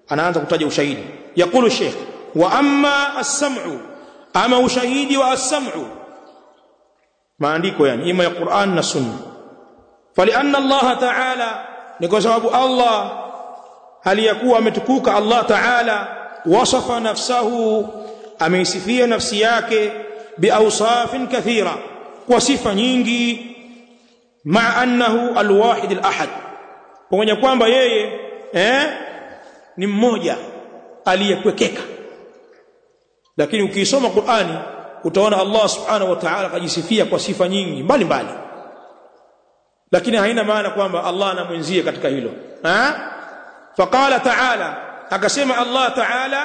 anaanza kutaja ushahidi yaqulu sheikh wa amma as-sam'u ama ushahidi wa as-sam'u maandiko yani ima ya Qur'an na Sunna falianna Allah ta'ala ni kwa sababu Allah aliyakuwa ametukuka Allah ta'ala wasafa nafsahu ameisifia nafsi yake biawsafin kathira kwa sifa nyingi ma annahu alwahid alahad pamoja kwamba yeye eh ni mmoja aliyekwekeka lakini ukisoma Qur'ani utaona Allah subhanahu wa ta'ala kajisifia kwa sifa nyingi mbalimbali lakini haina maana kwamba Allah anamwenzie katika hilo ha faqala ta'ala akasema Allah ta'ala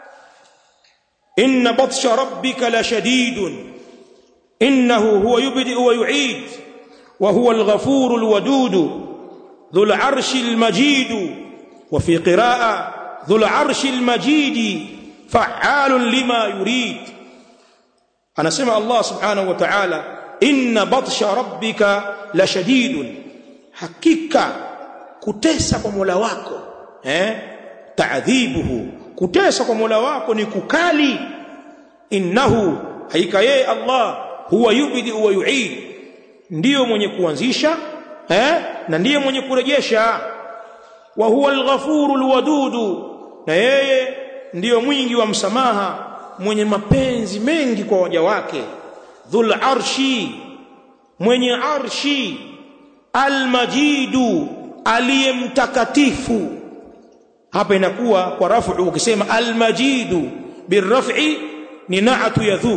inna batsha rabbika la shadidun innahu huwa yubdi wa yu'id wa huwa al-ghafur al-wadud dhul 'arshi al-majid wa fi qira'a dhul 'arshi al-majid fa'alun lima yurid anasema Allah subhanahu wa ta'ala inna batsha rabbika la shadidun hakika kutesa kwa Mola wako eh ta'dhibuhu kutesa kwa Mola wako ni kukali innahu haika yeye Allah huwa yubidi wa yu'id ndiyo mwenye kuanzisha eh na ndiye mwenye kurejesha wa huwa al-ghafurul wadudu na yeye ndiyo mwingi wa msamaha mwenye mapenzi mengi kwa waja wake dhul arshi mwenye arshi almajidu aliyemtakatifu hapa inakuwa kwa rafu ukisema almajidu birraf'i ni na'atu yadhu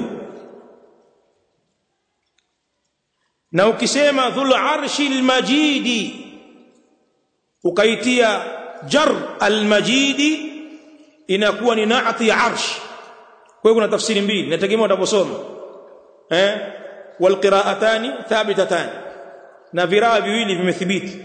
na ukisema dhul arshi almajidi ukaitia jar almajidi inakuwa ni na'ati ya arsh kwa hiyo kuna tafsiri mbili nategemea utaposoma eh walqira'atani thabitatan na viraa viwili vimethibiti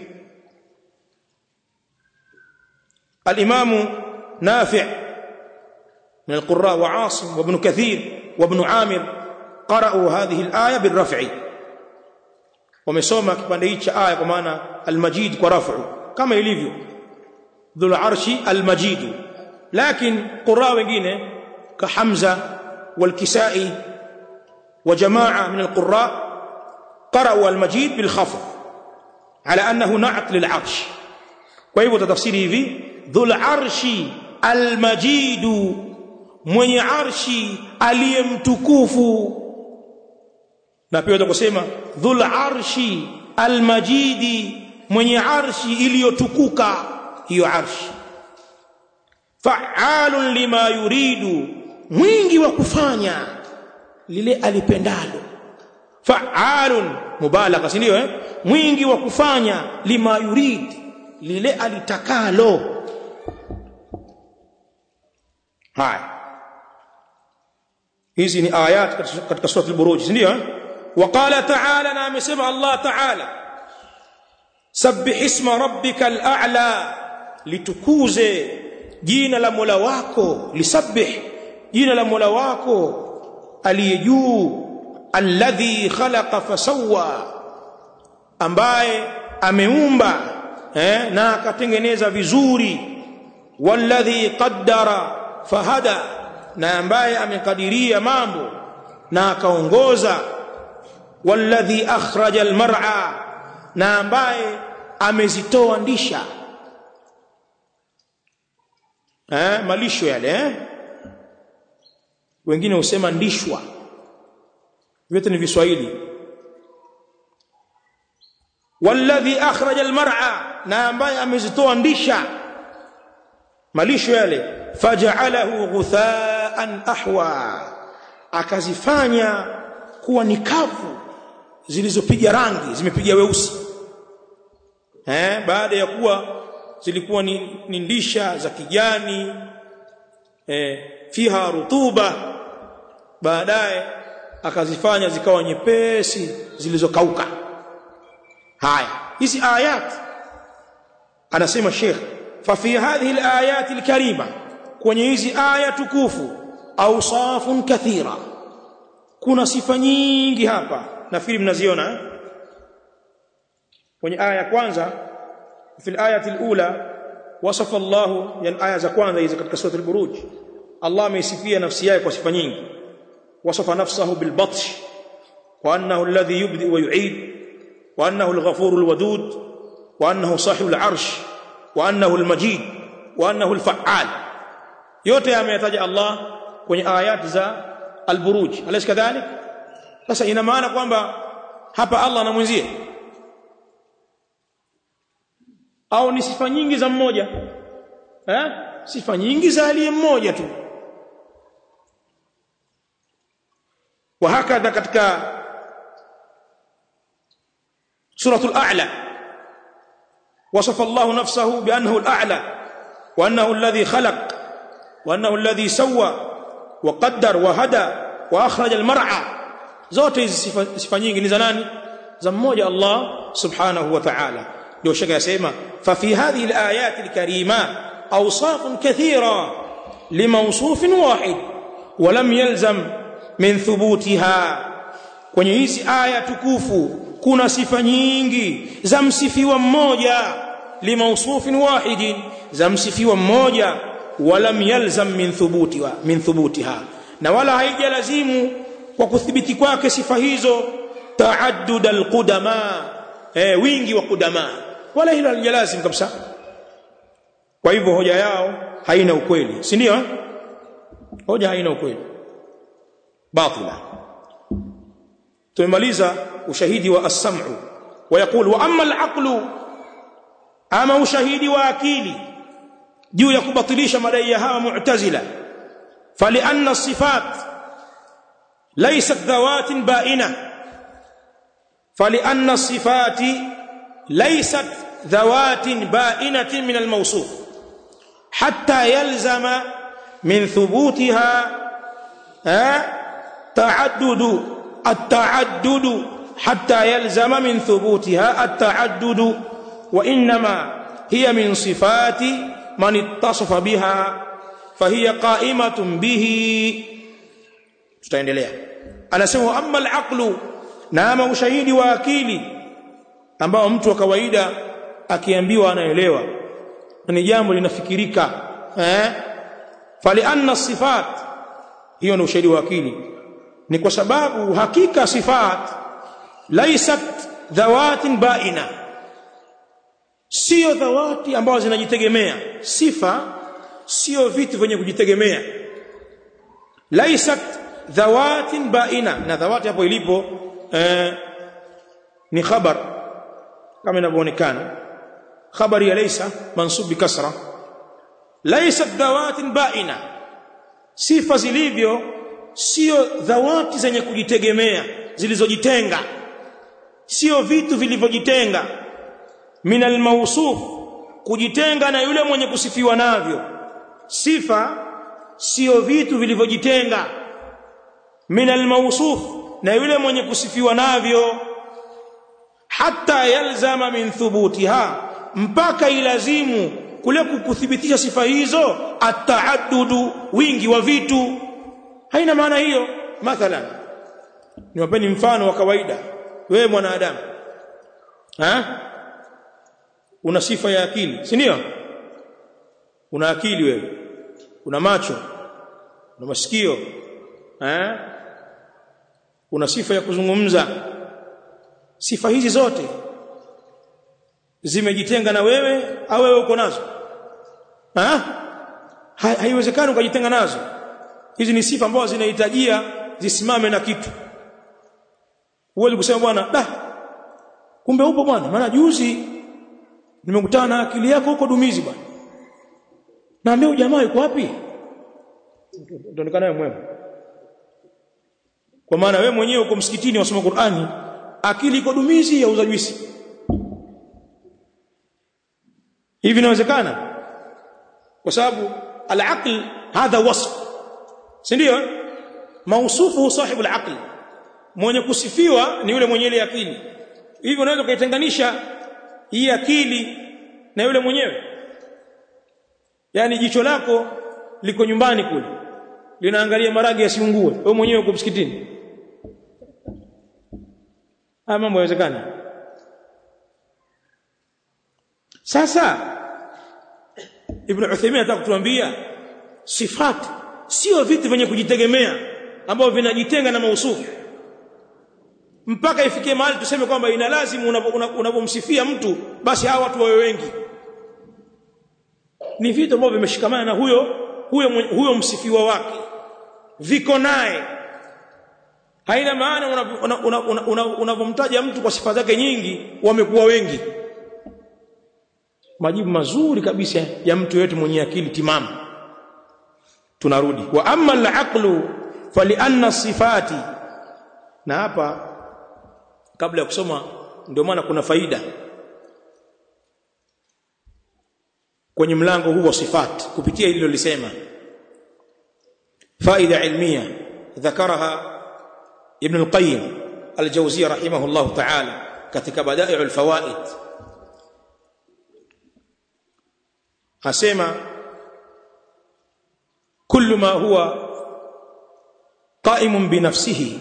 الامام نافع من القراء وعاصم وابن كثير وابن عامر قرأوا هذه الآية بالرفع ومسوما kipande hichi cha aya kwa maana al-majid kwa raf'u kama ilivyo dhul arshi al-majid lakini qurra wengine ka Hamza wal-Kisai wa jamaa min al-qurra qara'u al-majid bil khafd ala annahu na'at lil arsh kwa hivyo tatafsiri hivi dhul arshi almajidu mwenye arshi aliyemtukufu na pia utakusema dhul arshi almajidi mwenye arshi iliyotukuka hiyo arshi fa'alun lima yuridu mwingi wa kufanya lile alipendalo fa'alun mubalagha si ndio eh mwingi wa kufanya lima yurid lile alitakalo haya hizi ni ayat katika sura al-buruj ndio waqala ta'ala na amesema Allah ta'ala sabbih isma rabbikal a'la litukuze jina la Mola wako lisabbih jina la Mola wako aliye juu alladhi khalaqa fasawwa ambaye ameumba eh, na akatengeneza vizuri walladhi qaddara fahada na ambaye amekadiria mambo na akaongoza walladhi akhraja almar'a na ambaye amezitoa ndisha eh malisho yale eh wengine husema ndishwa vyote ni viswahili walladhi akhraja almar'a na ambaye amezitoa ndisha malisho yale faj'alahu ghutha'an ahwa akazifanya kuwa ni kavu zilizopiga rangi zimepiga weusi eh baada ya kuwa zilikuwa ni, ni ndisha za kijani eh fiha rutuba baadaye akazifanya zikawa nyepesi zilizokauka haya hizi ayat anasema Sheikh fa fi hadhihi alayat alkarima kwenye hizi aya tukufu awsafun kathira kuna sifa nyingi hapa nafikiri mnaziona kwenye aya ya kwanza fi alayat alula wasafa Allah yani aya za kwanza hizi katika sura al-buruj Allah ameisifia nafsi yake kwa sifa nyingi wasafa nafsahu bil batsh wa annahu alladhi yubdi wa yu'id wa annahu al-ghafur al-wadud wa annahu sahib al-arsh wa annahu al-majid wa annahu al-fa'al yote ameyataja Allah kwenye ayati za al-buruj alaysa kadhalik sasa ina maana kwamba hapa Allah anamwenzie au ni sifa nyingi za mmoja eh sifa nyingi za aliye mmoja tu وهكذا katika سوره الاعلى وصف الله نفسه بانه الاعلى وانه الذي خلق وانه الذي سوى وقدر وهدى واخرج المرعى zote hizi sifa, sifa nyingi ni za nani za mmoja Allah subhanahu wa ta'ala ndio shaka yasema fa fi hadhihi alayat alkarima awsaf kathira limawsuf wahid wa lam yalzam min thubutiha kwenye hizi aya tukufu kuna sifa nyingi za msifiwa mmoja limawsufin wahidin za msifiwa mmoja walam yalzam min thubutiha min thubutiha na wala haijalazimu kwa kuthibiti kwake sifa hizo taaddud alqudama eh wingi wa kudama wala hilo halijalazim kabisa kwa hivyo hoja yao haina ukweli si ndio hoja haina ukweli batila tumemaliza ushahidi wa as-sam'u ويقول واما العقل ama ushahidi wa akili juu ya kubatilisha madai ya hawa mu'tazila falianna sifat laysat dhawatin ba'ina falianna sifati laysat dhawatin ba'inatin min al-mawsuf hatta yalzama min thubutiha تعدد التعدد حتى يلزم من ثبوتها التعدد وانما هي من صفات من اتصف بها فهي قائمه به tutaendelea anasema amma al-aqlu na ama ushahidi wa akili ambao mtu wa kawaida akiambiwa anaelewa ni jambo linafikirika eh fali anna sifat hiyo ni ushahidi wa akili ni kwa sababu hakika sifat laysat dhawatin baina sio dhawati ambazo zinajitegemea sifa sio vitu vyenye kujitegemea laysat dhawatin baina na dhawati hapo ilipo eh, ni khabar kama inavyoonekana khabari ya laysa mansub bikasra laysat dhawatin baina sifa zilivyo sio dhawati zenye kujitegemea zilizojitenga sio vitu vilivyojitenga min almawsuf kujitenga na yule mwenye kusifiwa navyo sifa sio vitu vilivyojitenga min almawsuf na yule mwenye kusifiwa navyo hata yalzama min thubutiha mpaka ilazimu kule kukuthibitisha sifa hizo ataaddudu wingi wa vitu haina maana hiyo mathalan niwapeni mfano wa kawaida wewe mwanadamu ha una sifa ya akili si ndio una akili wewe una macho una masikio eh una sifa ya kuzungumza sifa hizi zote zimejitenga na wewe au wewe uko nazo ha haiwezekani ukajitenga nazo hizi ni sifa ambazo zinahitajia zisimame na kitu huwezi kusema bwana da kumbe upo bwana maana juzi nimekutana na akili yako huko dumizi bwana naambia jamaa yuko wapi ndio mwema kwa maana wewe mwenyewe uko msikitini wasoma Qur'ani akili iko dumizi ya uza juisi hivi inawezekana kwa sababu al-aql hadha wasf si ndio mausufu sahibu al-aql mwenye kusifiwa ni yule mwenye ile akili hivi unaweza kuitenganisha hii akili na yule mwenyewe yani jicho lako liko nyumbani kule linaangalia maragi yasiungue wewe mwenyewe uko msikitini haya mambo yawezekana sasa ibn Uthaymeen anataka kutuambia sifat sio vitu vyenye kujitegemea ambavyo vinajitenga na mausufu mpaka ifikie mahali tuseme kwamba ina lazimu unapomsifia mtu basi hawa watu wawe wengi ni vitu ambavyo vimeshikamana na huyo huyo huyo msifiwa wake viko naye haina maana unapomtaja mtu kwa sifa zake nyingi wamekuwa wengi majibu mazuri kabisa ya mtu yote mwenye akili timamu tunarudi wa amma al-aqlu falianna sifati na hapa kabla ya kusoma ndio maana kuna faida kwenye mlango huu wa sifat kupitia hilo lisema faida ilmia ذكرها ابن القيم الجوزية رحمه الله تعالى katika بدائع الفوائد asema كل ما هو قائم بنفسه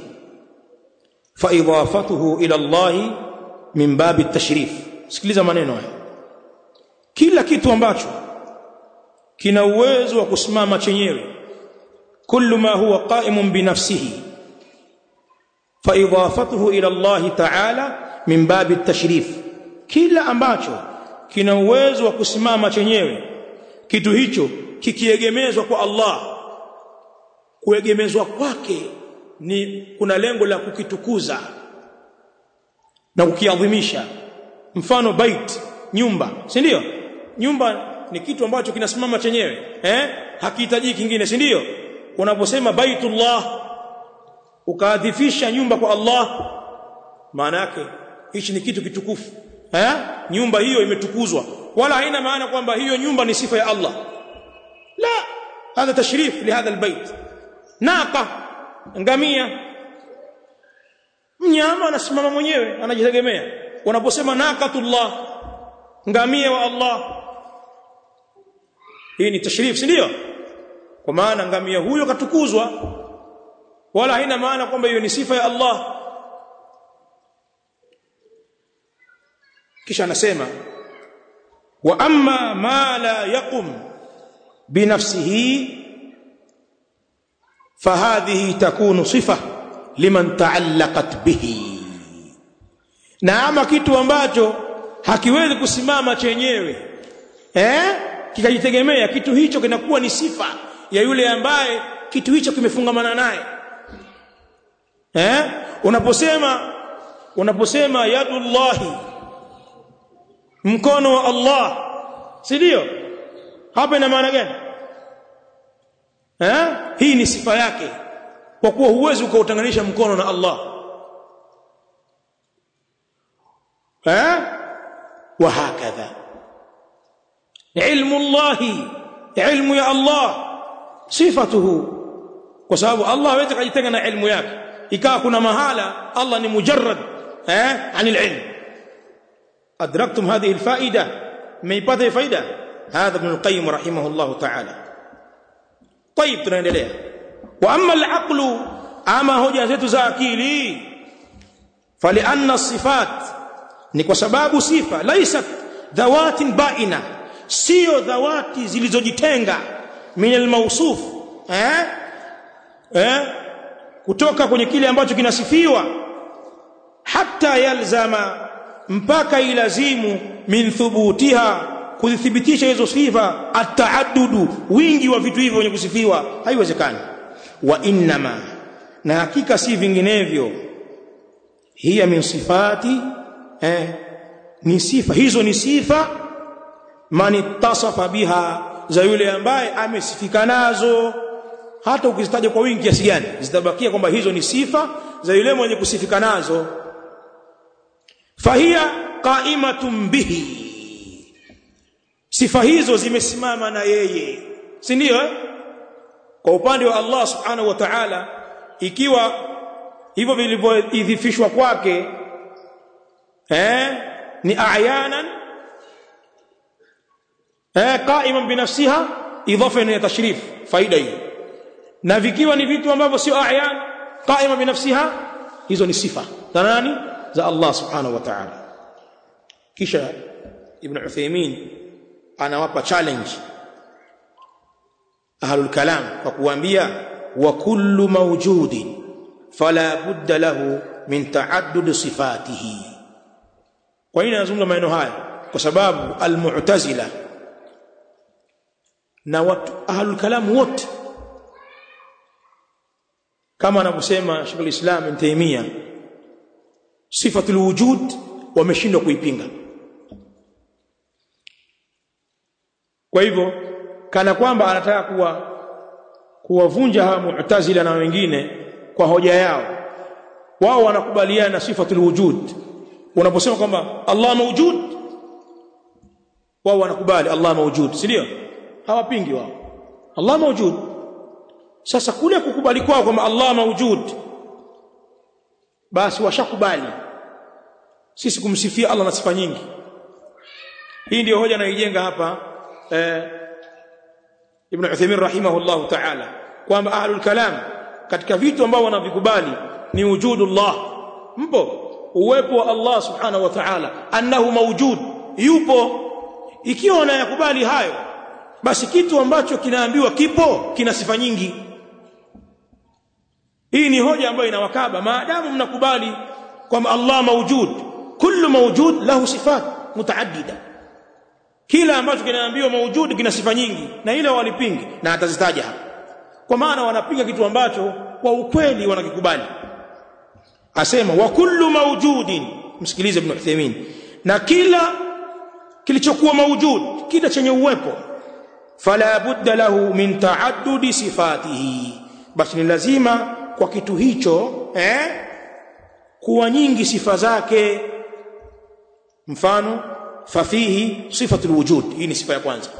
فاضافته الى الله من باب التشريف sikiliza maneno haya kila kitu ambacho kina uwezo wa kusimama chenyewe kullu ma huwa qa'imun bi nafsihi fa idafatuhu ila Allah ta'ala min babi at-tashrif kila ambacho kina uwezo wa kusimama chenyewe kitu hicho kikiegemezwa kwa Allah kuegemezwa kwake ni kuna lengo la kukitukuza na kukiadhimisha mfano bait nyumba si ndio nyumba ni kitu ambacho kinasimama chenyewe eh hakihitaji kingine si ndio unaposema baitullah ukaadhifisha nyumba kwa Allah maana yake hichi ni kitu kitukufu eh nyumba hiyo imetukuzwa wala haina maana kwamba hiyo nyumba ni sifa ya Allah la هذا تشريف لهذا البيت naqa ngamia mnyama anasimama mwenyewe anajitegemea unaposema naqatullah ngamia wa Allah hii ni tashrif si ndio kwa maana ngamia huyo katukuzwa wala haina maana kwamba hiyo ni sifa ya Allah kisha anasema wa amma ma la yaqum binafsihi فهذه تكون صفه liman taallaqat bihi na ama kitu ambacho hakiwezi kusimama chenyewe eh kikajitegemea kitu hicho kinakuwa ni sifa ya yule ambaye kitu hicho kimefungamana naye eh unaposema unaposema yadullahi mkono wa Allah si ndio hapa ina maana gani eh hii ni sifa yake kwa kuwa huwezi ukautanganisha mkono na Allah eh wa hakadha ilmu Allah ilmu ya Allah sifatuhu kwa sababu Allah hawezi kujitenga na ilmu yake ikawa kuna mahala Allah ni mujarrad eh anil ilm adraktum hadhihi alfaida meipata faida هذا ابن القيم رحمه الله تعالى طيب tunaendelea wa amma al-aqlu ama hoja zetu za akili falianna sifat ni kwa sababu sifa laisat dhawatin baina sio dhawati zilizojitenga min al-mawsuf eh eh kutoka kwenye kile ambacho kinasifiwa hatta yalzama mpaka ilazimu min thubutiha kuzithibitisha hizo sifa ataadudu wingi wa vitu hivyo wenye kusifiwa haiwezekani wa innama na hakika si vinginevyo hiya min sifati eh, ni sifa hizo ni sifa man ittasafa biha za yule ambaye amesifika nazo hata ukizitaja kwa wingi kiasi gani zitabakia kwamba hizo ni sifa za yule mwenye kusifika nazo fahiya qaimatun bihi sifa hizo zimesimama na yeye si ndio kwa upande wa Allah subhanahu wa ta'ala ikiwa hivyo vilivyoidhifishwa kwake eh ni ayanan eh qaiman binafsiha idafa ya tashrif faida hiyo na vikiwa ni vitu ambavyo sio ayan qaima binafsiha hizo ni sifa za nani za Allah subhanahu wa ta'ala kisha ibn Uthaymeen anawapa challenge ahlul kalam kwa kuambia wa kullu mawjudin fala budda lahu min ta'addud sifatihi kwa nini anazungumza maneno haya kwa sababu almu'tazila na watu ahlul kalam wote kama anavyosema Sheikh al-Islam Ibn Taymiyyah sifatul wujud wameshindwa kuipinga kwa hivyo kana kwamba anataka kuwa kuwavunja hawa mu'tazila na wengine kwa hoja yao wao wanakubaliana na sifatul wujud unaposema kwamba Allah mawjud wao wanakubali Allah mawjud si ndio hawapingi wao Allah mawjud sasa kule kukubali kwao kwamba Allah mawjud basi washakubali sisi kumsifia Allah na sifa nyingi hii ndio hoja anaijenga hapa eh, Ibn Uthaymeen rahimahullahu ta'ala kwamba ahlul kalam katika vitu ambao wanavikubali ni wujudullah mpo uwepo wa Allah subhanahu wa ta'ala annahu mawjud yupo ikiwa wanayakubali hayo basi kitu ambacho kinaambiwa kipo kina sifa nyingi hii ni hoja ambayo inawakaba maadamu mnakubali kwamba Allah mawjud kullu mawjud lahu sifat mutaaddida kila ambacho kinaambiwa mawjud kina sifa nyingi na ile walipingi na atazitaja hapa kwa maana wanapinga kitu ambacho kwa ukweli wanakikubali asema wa kullu mawjudin msikilize ibn Uthaymeen na kila kilichokuwa mawjud kila chenye uwepo fala budda lahu min ta'addudi sifatihi basi ni lazima kwa kitu hicho eh kuwa nyingi sifa zake mfano fafihi sifatul wujud hii ni sifa ya kwanza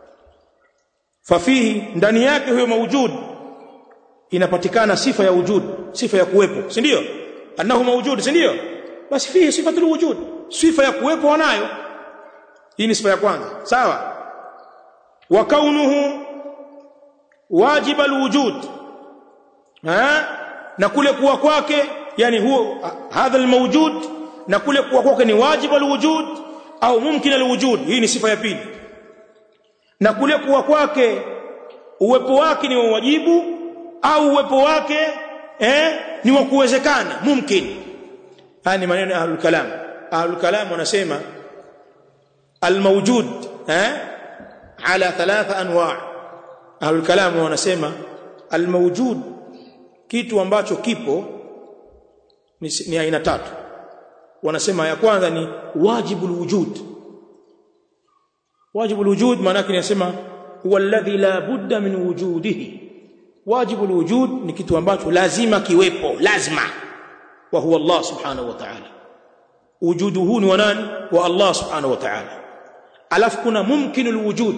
fafihi ndani yake huyo mawjud inapatikana sifa ya wujud sifa ya kuwepo si ndio annahu mawjud si ndio basi fihi sifatul wujud sifa ya kuwepo wanayo hii ni sifa ya kwanza sawa wa kaunuhu wajib alwujud ha na kule kuwa kwake yani huo hadha almawjud na kule kuwa kwake ni wajib alwujud au mumkin alwujud hii ni sifa ya pili na kule kuwa kwake uwepo wake ni wa wajibu au uwepo wake eh ni wa kuwezekana mumkin haya ni maneno ya ahlul kalam ahlul kalam wanasema almawjud eh ala thalatha anwa ahlul kalam wanasema almawjud kitu ambacho kipo ni, ni aina tatu wanasema ya kwanza ni wajibul wujud wajibul wujud maana yake inasema huwa alladhi la budda min wujudihi wajibul wujud ni kitu ambacho lazima kiwepo lazima wa huwa Allah subhanahu wa ta'ala wujuduhu ni wa nani wa Allah subhanahu wa ta'ala alafu kuna mumkinul wujud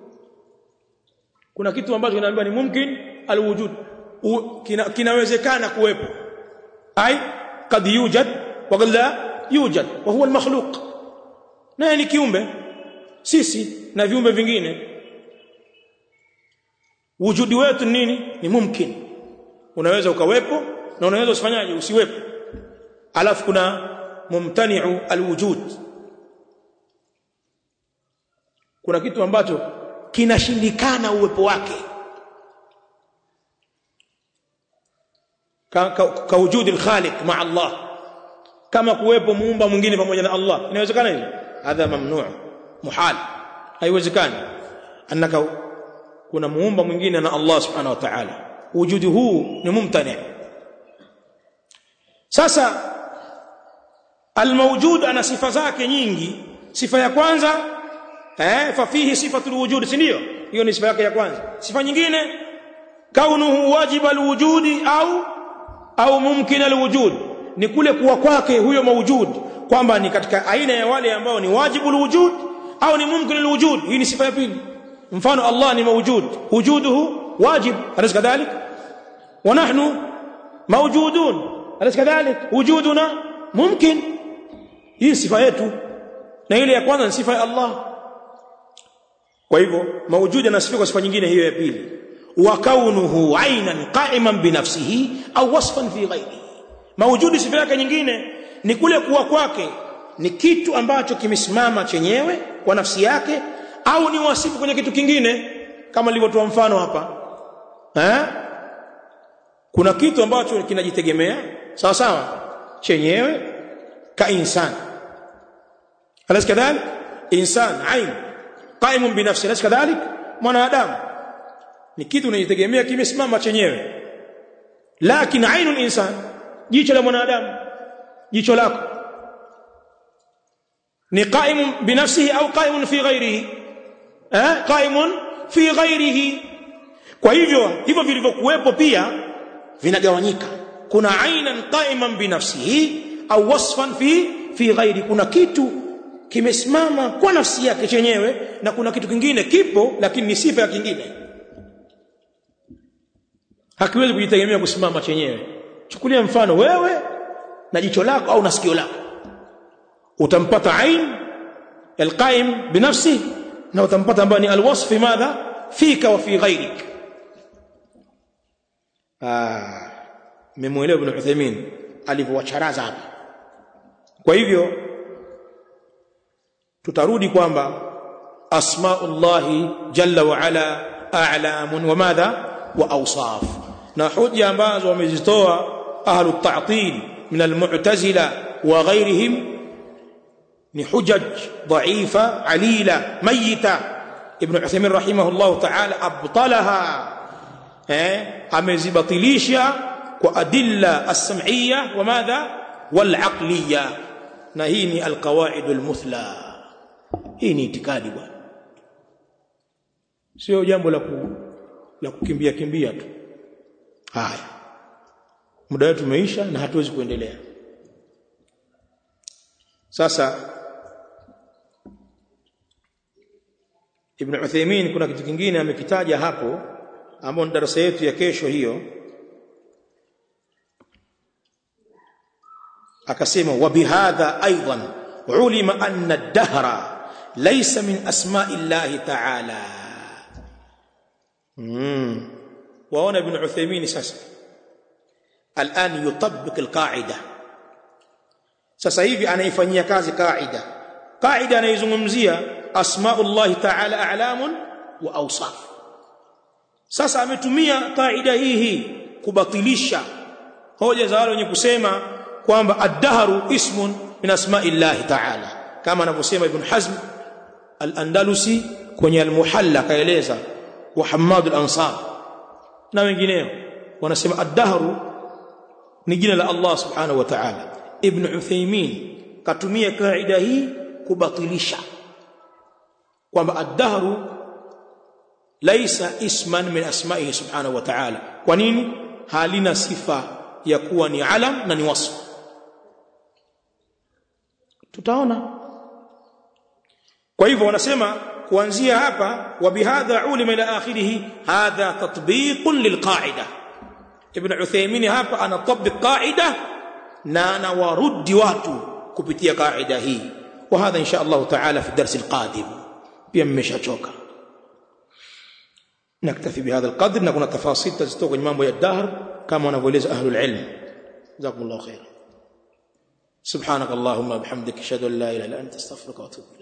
kuna kitu ambacho kinaambiwa ni mumkin alwujud kina, kinawezekana kuwepo ai kad yujad wa qad la yujad wa huwa almakhluq naye ni kiumbe sisi na viumbe vingine wujudi wetu nini ni mumkin unaweza ukawepo na unaweza usifanyaje usiwepo alafu kuna mumtani'u alwujud kuna kitu ambacho kinashindikana uwepo wake ka, ka, ka wujudi alkhaliq ma Allah kama kuwepo muumba mwingine pamoja na Allah inawezekana hivyo hadha mamnu' muhal haiwezekani annaka kuna muumba mwingine na Allah subhanahu wa ta'ala wujudi huu ni mumtani sasa almawjud ana sifa zake nyingi sifa ya kwanza eh fa fihi sifatul wujud si ndio hiyo ni sifa yake ya kwanza sifa nyingine kaunuhu wajib alwujudi au au mumkin alwujud ni kule kuwa kwake huyo mawjud kwamba ni katika aina ya wale ambao ni wajibu alwujud au ni mumkin alwujud hii ni sifa ya pili mfano Allah ni mawjud wujuduhu wajib alaysa kadhalik wa nahnu mawjudun alaysa kadhalik wujuduna mumkin hii sifa yetu na ile ya kwanza ni sifa ya Allah kwa hivyo mawjud anasifika kwa sifa nyingine hiyo ya pili wa kaunuhu ainan qa'iman bi nafsihi au wasfan fi ghairihi mawjudi sifa yake nyingine ni kule kuwa kwake ni kitu ambacho kimesimama chenyewe kwa nafsi yake au ni wasifu kwenye kitu kingine kama nilivyotoa mfano hapa eh kuna kitu ambacho kinajitegemea sawa sawa chenyewe ka insan alas kadhalik insan ain qaimun bi nafsi alas kadhalik mwanadamu ni kitu kinajitegemea kimesimama chenyewe lakini ainul insan jicho la mwanadamu jicho lako ni qaimun bi nafsihi au qaimun fi ghairihi eh qaimun fi ghairihi kwa hivyo hivyo vilivyokuwepo pia vinagawanyika kuna ainan qaiman bi nafsihi au wasfan fi fi ghairi kuna kitu kimesimama kwa nafsi yake chenyewe na kuna kitu kingine kipo lakini ni sifa ya kingine hakiwezi kujitegemea kusimama chenyewe chukulia mfano wewe na jicho lako au na sikio lako utampata ain alqaim binafsi na utampata ambaye ni alwasf madha fika wa fi ghairik ah memuelewa ibn Uthaymeen alivyowacharaza hapa kwa hivyo tutarudi kwamba asmaullahi jalla wa ala a'lamun wa madha wa awsaf na hoja ambazo wamezitoa ahlu ta'til min almu'tazila wa ghayrihim ni hujaj dha'ifa alila mayita ibn Uthaymeen rahimahullah ta'ala abtalaha eh amezibatilisha kwa adilla as-sam'iyya wa madha wal 'aqliyya na hii ni al-qawaid al-muthla hii ni itikadi bwana sio jambo la ku, la kukimbia kimbia tu haya muda wetu umeisha na hatuwezi kuendelea sasa Ibn Uthaymeen kuna kitu kingine amekitaja hapo ambao ni darasa yetu ya kesho hiyo akasema wa bihadha aidan ulima anna ad-dahra laysa min asma'i llahi ta'ala mm waona ibn Uthaymeen sasa الان يطبق القاعده sasa hivi anaifanyia kazi kaida kaida anaizungumzia asmaullahi ta'ala a'lamun wa awsaf sasa ametumia kaida hii hii kubatilisha hoja za wale wenye kusema kwamba ad-dahru ismun min asma'illahi ta'ala kama anavyosema ibn hazm al-andalusi kwenye al-muhalla kaeleza wa hammad al-ansar na wengineo wanasema ad-dahru ni jina la Allah subhanahu wa ta'ala ibn Uthaymeen katumia kaida hii kubatilisha kwamba ad-dahru laisa isman min asma'ihi subhanahu wa ta'ala kwa nini halina sifa ya kuwa ni alam na ni wasf tutaona kwa hivyo wanasema kuanzia hapa wa bihadha ulima ila akhirih hadha tatbiqun lilqa'ida ibn Uthaymeen hapa anatabik qaida na anawarudi watu kupitia kaida hii wa hadha insha Allah taala fi darsi alqadim pia mmeshachoka naktafi bihadha alqadr na kuna tafasil tazitoka kwenye mambo ya dahr kama wanavyoeleza ahlul ilm jazakumullahu khair سبحانك اللهم وبحمدك اشهد ان لا اله الا انت استغفرك واتوب اليك